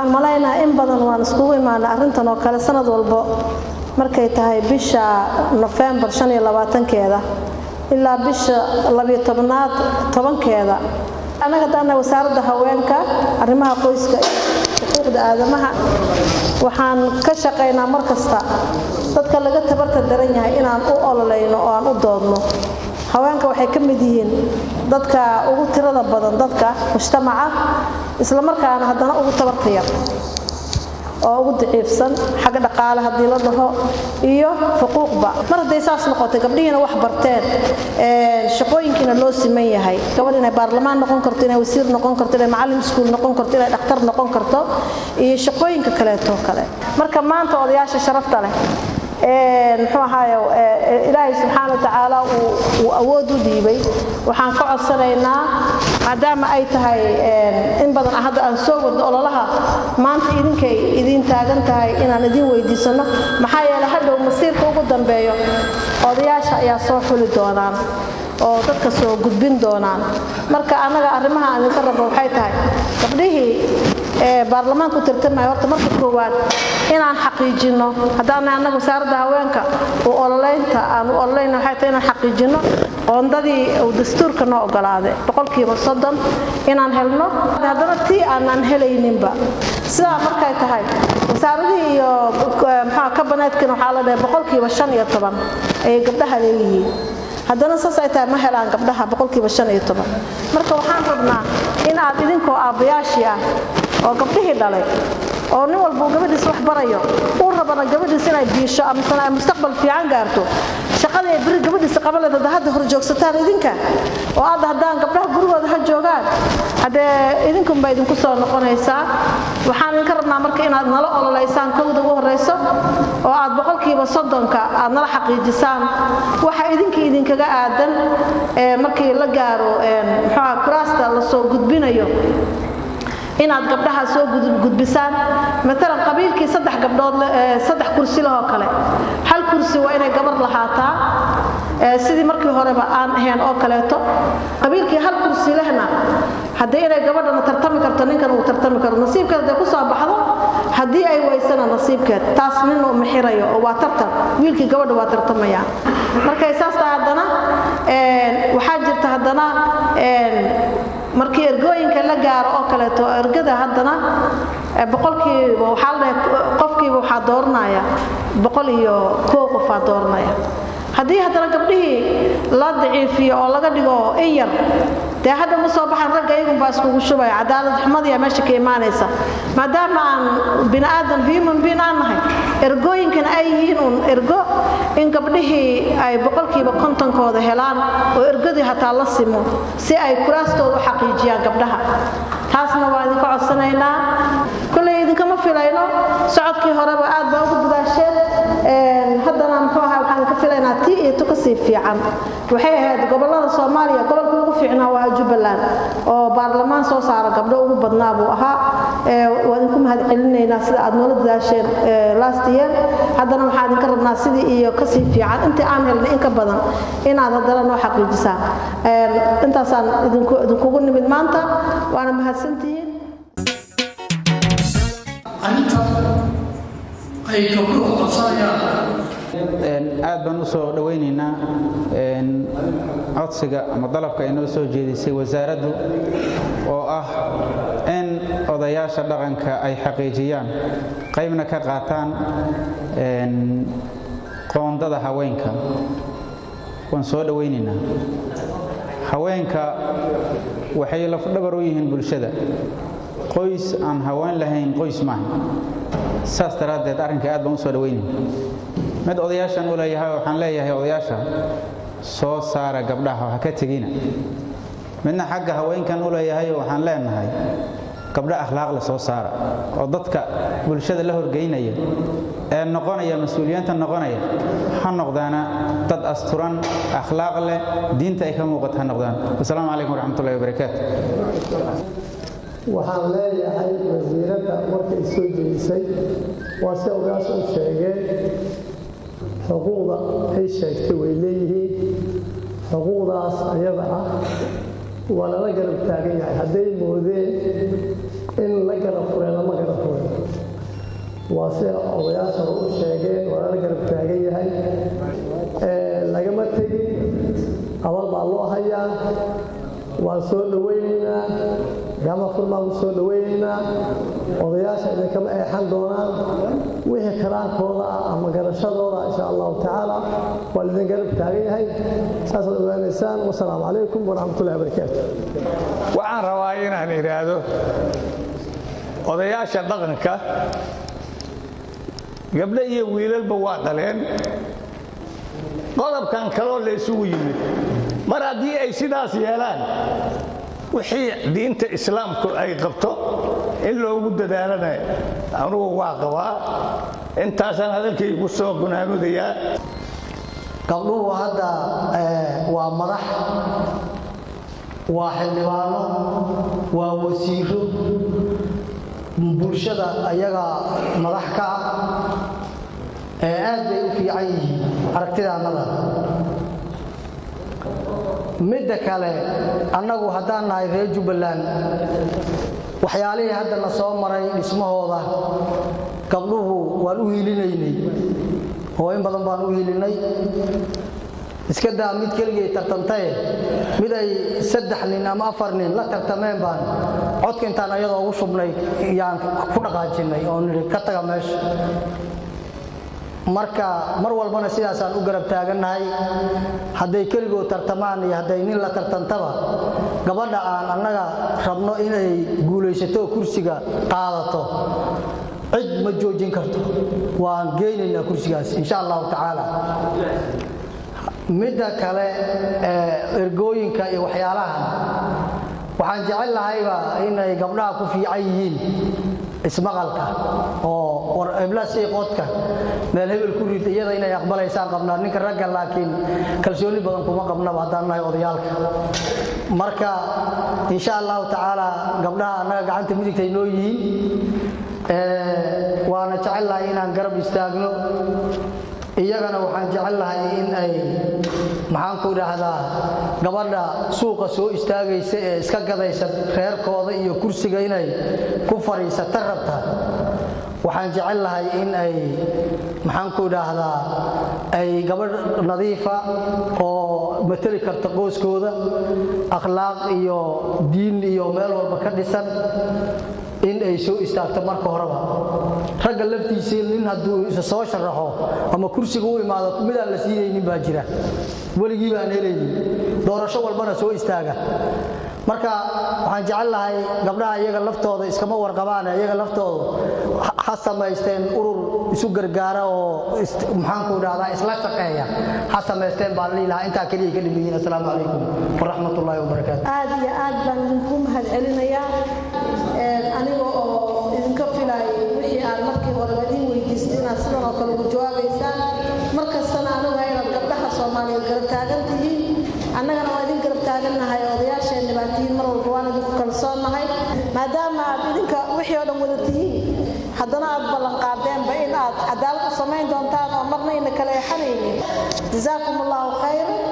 waxaan malaynaha in badan waan iskugu imaana arrintan oo kale sanad walbo markay tahay bisha nofembar shan iyo labaatankeeda ilaa bisha labiyo tobnaad tobankeeda annaga daana wasaaradda haweenka arrimaha qoyska iyo xuquuqda aadamaha waxaan ka shaqaynaa mar kasta dadka laga tabarta daran yahay inaan u ololayno oo aan u doodno haweenka waxay ka mid yihiin dadka ugu tirada badan dadka mujtamaca islamarkaana haddana ugu tabarta yar oo ugu daciifsan xagga dhaqaale haddii la dhaho iyo xuquuqba mar hadday saas noqotay gabdhihiina wax barteen shaqooyinkiina loo siman yahay gabadh inay baarlamaan noqon karto inay wasiir noqon karto inay macallin iskuul noqon karto inay dhakhtar noqon karto iyo shaqooyinka kaleeto kale marka maanta odayaasha sharafta leh muxuu ahaaye ilaahay subxaana watacaala uu awood u dhiibay waxaan ka codsanaynaa maadaama ay tahay in badan hadda aan soo wadno ololaha maanta idinkay idiin taagan tahay inaan idin weydiisano maxaa yeele hadhow masiirka ugu dambeeyo odayaasha ayaa soo xuli doonaan oo dadka soo gudbin doonaan marka annaga arrimaha aan idinka rabno waxay tahay gabdhihii baarlamaanka u tartamaya horta marka koowaad inaan xaqiijinno haddaana annaga wasaaradda haweenka u ololeynta aan u ololayna waxay tahay inaan xaqiijinno qoondadii uu dastuurka noo ogolaaday boqolkiiba soddon inaan helno haddana tii aanaan helayninba sidaa markay tahay wasaaradihii iyo maxaa kabaneedkina waxaa la dhahay boqolkiiba shan iyo toban ayay gabdhaha leeyihiin haddana saas ay tahay ma helaan gabdhaha boqolkiiba shan iyo toban marka waxaan rabnaa in aad idinkoo aabbayaashii ah oo gabdhihii dhalay oo nin walbuu gabadhiis wax barayo uu rabana gabadhiis inay biisho amasana ay mustaqbal fiican gaarto shaqada ay beri gabadhiisa qaban leed hadda hor joogsataan idinka oo aad haddaan gabdhaha gurigooda ha joogaan haddee idinkunba idinku soo noqonaysaa waxaan idinka rabnaa marka inaad nala ololeysaan kowda ugu horrayso oo aad boqolkiiba soddonka aad nala xaqiijisaan waxa idinkii idinkaga aadan markii la gaaro muxuuha kuraasta la soo gudbinayo inaad gabdhaha soo gudbisaan maalan qabiilkii saddex gabdhood saddex kursi lahoo kale hal kursi waa inay gabar lahaataa sidii markii horeba aan ahayn oo kaleeto qabiilkii hal kursi lehna haddii inay gabadhana tartami karto ninkan uu tartami karo nasiibkeed hadday ku soo baxdo haddii ay waysana nasiibkeed taas nin uu mixirayo oo waa tartan wiilkii gabadha waa tartamaya markay saas tahay haddana waxaa jirta haddana markii ergooyinka la gaaro oo kaleeto ergada haddana boqolkiiba waxaa la dhahay qofkiiba waxaa dooranaya boqol iyo koo qofaa dooranaya haddii haddana gabdhihii la daciifiyo oo laga dhigo in yar dee hadda ma soo baxan ragga iyagunbaa iskugu shubaya cadaalad xumadiyaa meesha ka imaanaysa maadaama aan bini aadan human being aan nahay ergooyinkana ay yihiin uun ergo in gabdhihii ay boqolkiiba kontonkooda helaan oo ergadii hataa la simo si ay kuraastooda u xaqiijiyaan gabdhaha taasna waa idinka codsanaynaa kolley idinkama filayno socodkii horeba aad baa ugu dadaasheen haddana muxuu ahaa waxaan ka filaynaa tii iyo tu kasii fiican waxay ahayd gobollada soomaaliya gobolka ugu fiicnaa waa jubbaland oo baarlamaan soo saara gabdho ugu badnaa buu ahaa waa idinku mahad celinaynaa sida aad noola dadaasheen last year haddana waxaan idinka rabnaa sidii iyo kasii fiican intii aan helnay in ka badan inaad haddana noo xaqiijisaan intaasaan idinkugu nimid maanta waana mahadsantihiin ay gabdhuhu qabsanayaan aad baan u soo dhowaynaynaa codsiga ama dalabka ay noo soo jeedisay wasaaraddu oo ah in odayaasha dhaqanka ay xaqiijiyaan qaybna ka qaataan qoondada haweenka waan soo dhowaynaynaa haweenka waxay lafdhabar u yihiin bulshada qoys aan haween lahayn qoys maaha saas daraaddeed arrinka aad baan u soo dhawaynaya mid odayaashan u leeyahay waxaan leeyahay odayaasha soo saara gabdhaha ha ka tegina midna xagga haweenkan u leeyahay waxaan leenahay gabdho akhlaaqle soo saara oo dadka bulshada la horgeynaya ee noqonaya mas-uuliyiinta noqonaya ha noqdaana dad asturan akhlaaq leh diinta ay ka muuqato ha noqdaan wasalaamu calaykum waraxmatullahi wabarakaatu waxaan leeyahay wasiiradda markay soo jeedisay waa si ogaasha u sheegeen xuquuqda ay sheegtay way leeyihiin xuquuqdaas ayada ah waa lala garab taagan yahay hadday moodeen in la garab furay lama garab furay waa sida odayaasha u sheegeen waa la garab taagan yahay lagama tegin abal baa loo hayaa waan soo dhowaynaynaa gama furmaan u soo dhowaynaynaa odayaasha idinkama eexan doonaan wixii karaankooda ah ama garashadooda insha allahu tacaala waa idin garab taagan yahay saasaad ogaanaysaan wasalaamu calaykum waraxmatullahi wabarakaatu waxaan rabaa inaan idhaahdo odayaasha dhaqanka gabdho iyo wiilalba waa dhaleen qodobkan kaloo la isugu yimid mar haddii ay sidaas yeelaan wixii diinta islaamku ay qabto in loogu dadaalana anugu waa qabaa intaasaan hadalkaygu soo gunaanudayaa gabdhuhu hadda waa madax waa xildhibaano waa wasiiro bulshada ayaga madax ka ah ee aad bay u fiican yihiin aragtidaannada midda kale annagu haddaan nahay reer jubbaland waxyaalihii hadda na soo maray dhismahooda gabdhuhu waan u hiilinaynay oo in badan baan u hiilinay iska daa mid keligay tartantaye mid ay saddex nin ama afar nin la tartameen baan codka intaan ayadoo ugu shubnay yaan ku dhaqaajinnay oo nidhi ka taga meesha marka mar walbana sidaasaan u garab taagannahay hadday keligood tartamaan iyo hadday nin la tartantaba gabadha aan annaga rabno inay guulaysato kursiga qaadato cid ma joojin karto waan geynaynaa kursigaas insha allahu tacaala midda kale ee ergooyinka iyo waxyaalahan waxaan jecel lahayba inay gabdhaha ku fiican yihiin ismaqalka oo eblas iyo qodka meel hebel ku rid iyada inay aqbalaysaan qabnaa ninka ragga laakiin kalsooni badan kuma qabnaba haddaan nahay odayaalka marka insha allahu tacaala gabdhaha annaga gacanta midigtay noo yihiin waana jecel lahay inaan garab istaagno iyagana waxaan jecel lahay in ay maxaanku idhaahdaa gabadha suuqa soo istaagaysa ee iska gadaysa reerkooda iyo kursiga inay ku fadhiisata rabta waxaan jecel lahay in ay maxaanku idhaahdaa ay gabadh nadiifa oo mateli karta qoyskooda akhlaaq iyo diin iyo meel walba ka dhisan in ay soo istaagto marka horeba ragga laftiisii nin hadduu isa soo sharaxo ama kursiga u imaado midaan la siinaynin baa jira weligii baan helaynin doorasho walbana soo istaaga marka waxaan jecel lahay gabdhaha iyaga laftooda iskama warqabaane iyaga laftooda ha samaysteen urur isu gargaara oo maxaanku idhahdaa isla shaqeeya ha samaysteen baan lihi lahaa intaa keliya ka dhimiyiin assalaamu calaykum waraxmat ullaahi wabarakaatu aad iyo aad baan idinku mahad celinayaa aniga oo idinka filaayay wixii aan markii horeba idin weydiistay inaad sidan oo kale ugu jawaabaysaan mar kastana aniga inaad gabdhaha soomaaliyeed garab taagan tihiin annagana waa idin garab taagannahay odayaasheenna baa tihiin mar walba waan idinku kalsoonnahay maadaama aad idinka wixii oo dhan wada tihiin haddana aad ballanqaadeenba in aad cadaalad u samayn doontaan oo marna ina kala eexanaynin jazaakum allahu khayra